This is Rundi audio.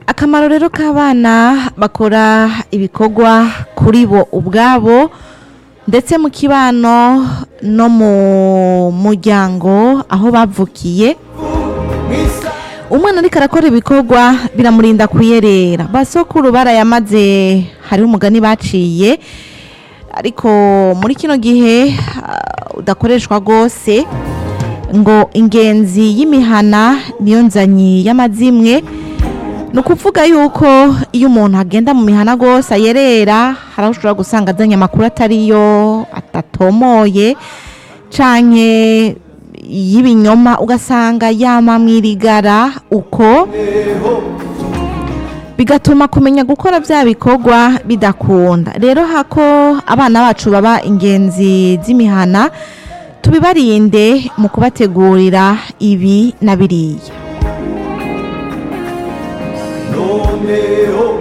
akamaro rero k'abana bakora ibikorwa kuri bo ubwabo ndetse mu kibano no mu muryango aho bavukiye umwana ariko arakora ibikorwa biramurinda kuyerera basokuru barayamaze hariho umugani baciye ariko muri kino gihe ah, udakoreshwa rwose ngo ingenzi y'imihana niyo nzanyi y'amazimwe ni ukuvuga yuko iyo umuntu agenda mu mihana rwose ayerera hari aho ushobora gusanga azanye amakuru atariyo atatomoye canke y'ibinyoma ugasanga yama mwirigara uko bigatuma kumenya gukora bya bikorwa bidakunda rero hako abana bacu baba ingenzi z'imihana tubibarinde mu kubategurira ibi na biriya noneho